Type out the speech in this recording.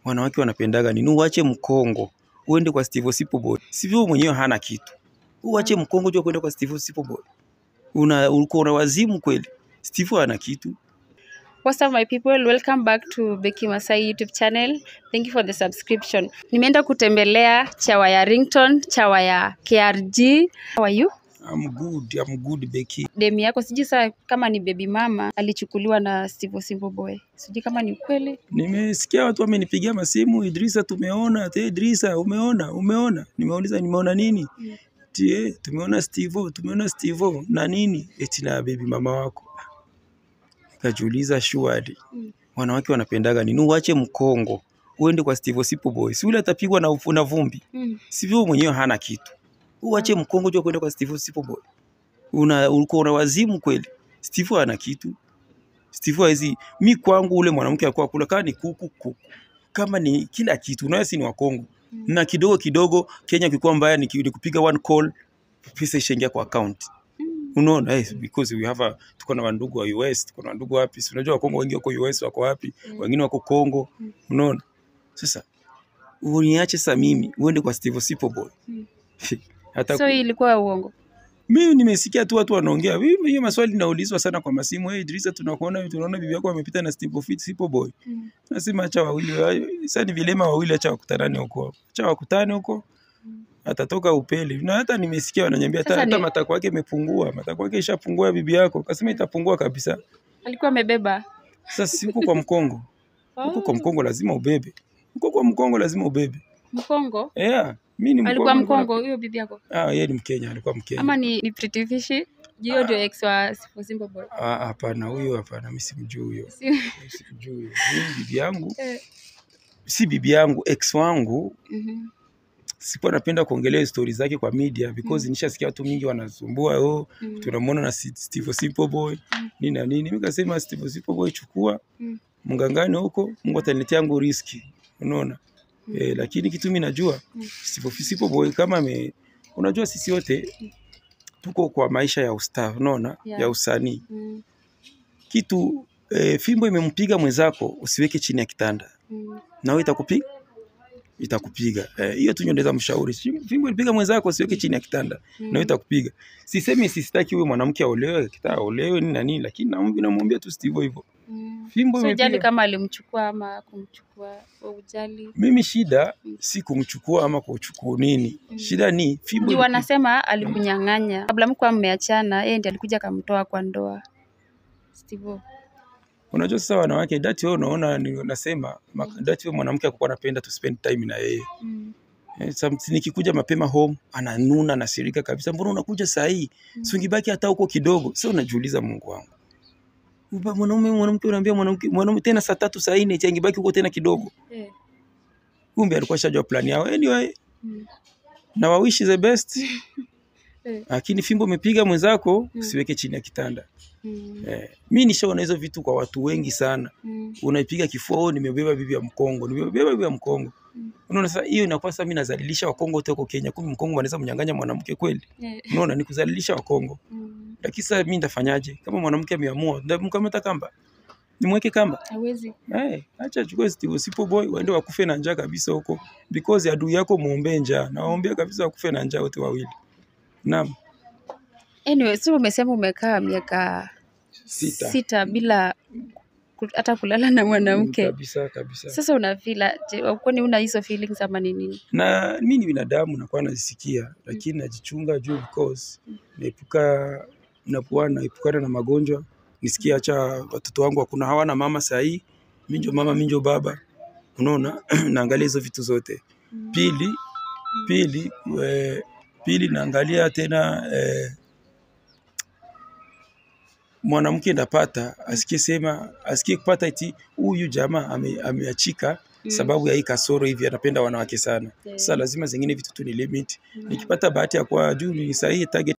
wanawake wanapendaga nini? Uache mkongo uende kwa Steve Osipo Boy. Sivyo mwenyewe hana kitu. Uache mkongo jua kwenda kwa Steve Osipo Boy. Una uko na wazimu kweli. Steve hana kitu. What's up my people? Welcome back to Becky Masai YouTube channel. Thank you for the subscription. Nimeenda kutembelea chawa ya Rington, chawa ya KRG. How are you? I'm good, I'm good Becky. Demi yako sijui saa kama ni baby mama alichukuliwa na Steve Simple Boy. Sijui kama ni ukweli. Nimesikia watu wamenipigia masimu, Idrisa tumeona, te Idrisa umeona, umeona. Nimeuliza nimeona nini? Mm. Tie, tumeona Steve, tumeona Steve na nini? Eti na baby mama wako. Kajiuliza shuadi. Mm. Wanawake wanapendaga nini? Uache mkongo uende kwa Steve Osipo Boy. Si ule atapigwa na, ufu- na vumbi. Mm. Sivyo mwenyewe hana kitu. Uache mkongo jua kwenda kwa Steve Osipo Boy. Una uko na wazimu kweli. Steve hana kitu. Steve hawezi mi kwangu ule mwanamke alikuwa kula kama ni kuku kuku. Kama ni kila kitu. Unaona si ni wa Kongo. Mm. Na kidogo kidogo Kenya kikuwa mbaya ni ki- ni kupiga one call pesa ishaingia kwa account. Mm. Unaona eh, because we have a, tuko na wandugu wa US, tuko na wandugu wapi? Si unajua Wakongo wengi wako US wako wapi? Mm. Wengine wako Kongo. Mm. Unaona? Sasa uniache sasa mimi uende kwa Steve Sipo Boy. Mm. Hata So hii ilikuwa uongo. mimi nimesikia tu watu wanaongea. Mimi hiyo maswali naulizwa sana kwa masimu. Hey, Idrisa tunakuona tunaona bibi yako amepita na Steve Fit Sipo Boy. Mm. Nasema acha wawili. Sasa ni vilema wawili acha wakutanane huko. Acha wakutane huko. Mm. Atatoka upele. Na hata nimesikia wananiambia hata Sasa hata ni- matako yake imepungua. Matako yake ishapungua ya bibi yako. Kasema itapungua kabisa. Alikuwa amebeba. Sasa si huko kwa mkongo. Huko kwa Oh, mkongo lazima ubebe. Huko kwa mkongo lazima ubebe. Mkongo. Yeah, mimi ni Alikuwa mkongo. mkongo huyo bibi yako. Ah, yeye ni Mkenya, alikuwa Mkenya. Ama ni, ni Pretty Fish? Hiyo ndio ex wa Steve Simple Boy. Ah, hapana, huyo hapana, mimi simjui huyo. Si- Mimi Simjui huyo. Mimi bibi yangu, Eh, si bibi yangu, ex wangu mhm. sikuwa napenda kuongelea stori zake kwa media because Mm. nishasikia watu mingi wanasumbua oh, Mm. tunamwona na Si- Steve Simple Boy Mm. nini na nini. Mimi kasema Steve Simple Boy chukua Mm. mgangani huko, Mungu ataniletea yangu riski, unaona Mm. eh, lakini kitu mimi najua Mm. Steve Simple Boy kama ame, unajua sisi wote tuko kwa maisha ya usta, unaona Yeah. ya usanii Mm, kitu eh, fimbo imempiga mwenzako usiweke chini ya kitanda, mm, nawe itakupiga itakupiga Eh, hiyo tu ndio naweza mshauri. Si- Fimbo ilipiga mwenzako usiweke chini ya kitanda, mm. nawe itakupiga. Sisemi sistaki huyo mwanamke aolewe, kitaka aolewe nini na nini, lakini namwambia namwambia tu Steve hivyo. Mm. Fimbo So ujali imepiga. kama alimchukua ama kumchukua, wewe ujali. Mimi shida Mm. si kumchukua ama kuchukua nini, Mm. shida ni fimbo Juu ilipiga. wanasema alikunyang'anya kabla mkuwa mmeachana, yeye ndiye alikuja akamtoa kwa ndoa. Steve. Unajua sasa wanawake dati, wewe unaona, ni- nasema ma- dati, wewe mwanamke akuwa anapenda to spend time na yeye Mm. Eh, some- nikikuja mapema home ananuna anasirika kabisa, mbona unakuja saa hii? Mm. Si ungebaki hata huko kidogo. Sasa unajiuliza, Mungu wangu, Uba- mwanaume mwanamke unaambia mwanamke mwanaume tena saa tatu saa nne eti angebaki huko tena kidogo. Eh. Kumbe alikuwa shajua plan yao. Anyway, Mm. na wawishi the best, Eh. lakini fimbo umepiga mwenzako Mm. usiweke chini ya kitanda. Mm. Eh, mi nishaona hizo vitu kwa watu wengi sana. Mm. Unaipiga kifua, oh, nimebeba bibi ya Mkongo, nimebeba bibi ya Mkongo. Mm. Unaona sasa, hiyo inakuwa sasa mimi nazalilisha Wakongo wote huko Kenya. Kumbe Mkongo anaweza mnyang'anya mwanamke kweli? Eh. Unaona, ni kuzalilisha Wakongo. Mm. Lakini sasa mimi nitafanyaje? Kama mwanamke ameamua, ndamkamata kamba, nimweke kamba Hawezi. Eh, acha chukue Steve Sipo Boy waende wakufe na njaa kabisa huko, because adui yako muombee njaa, na waombea kabisa wakufe na njaa wote wawili. Naam, Anyway, so umesema umekaa miaka sita sita bila ku- hata kulala na mwanamke. kabisa kabisa. Sasa unafila je, kwani una hizo feelings ama ni nini? na mi ni binadamu nakuwa nazisikia, lakini najichunga juu because naepuka nakuwa naepukana na magonjwa, nisikie acha watoto wangu hakuna hawana mama sahii, mi ndio mama, mi ndio baba, unaona naangalia hizo vitu zote. Pili pili eh, pili naangalia tena eh, mwanamke ndapata asikie sema asikie kupata eti huyu jamaa ame- ameachika Mm. sababu ya hii kasoro hivi, anapenda wanawake sana. Yeah. Sasa lazima zingine vitu tu ni limit. Mm. Nikipata bahati ya kuwa juu ni sahihi target